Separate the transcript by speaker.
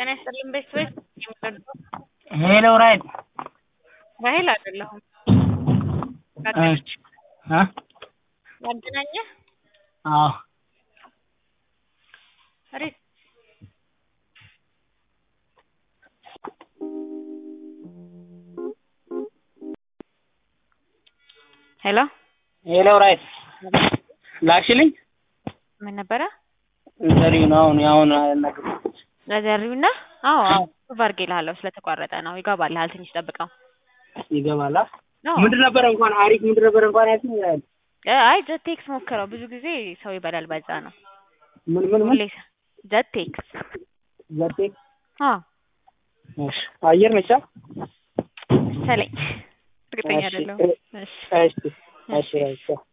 Speaker 1: ጤና ይስጥልኝ ቤተሰቦች የምትወደው
Speaker 2: ሄሎ ራይት
Speaker 1: ራሄል አይደለሁም
Speaker 2: እሺ እ
Speaker 1: ያገናኘህ
Speaker 2: አዎ
Speaker 1: ሪት ሄሎ
Speaker 2: ሄሎ ራይት ላክሽልኝ
Speaker 1: ምን ነበረ
Speaker 2: ዘሪው ነው አሁን አሁን ነገር
Speaker 1: ለዘሪውና አዎ አዎ ፕሩቭ አድርጌልሃለሁ ስለተቋረጠ ነው ይገባልሃል ትንሽ ጠብቀው
Speaker 2: ይገባላ
Speaker 1: አዎ
Speaker 2: ምንድን ነበረ እንኳን አሪፍ ምንድን ነበረ እንኳን ያልሽኝ ራይት
Speaker 1: እ አይ ጀቴክስ ሞክረው ብዙ ጊዜ ሰው ይበላል በዛ ነው
Speaker 2: ምን ምን ምን
Speaker 1: ሁሌ ጀቴክስ
Speaker 2: ዘርቴ
Speaker 1: አዎ
Speaker 2: እሺ አየር ነቻ
Speaker 1: መሰለኝ እርግጠኛ
Speaker 2: እሺ
Speaker 1: አይደለሁም እሺ
Speaker 2: እሺ እሺ ራይት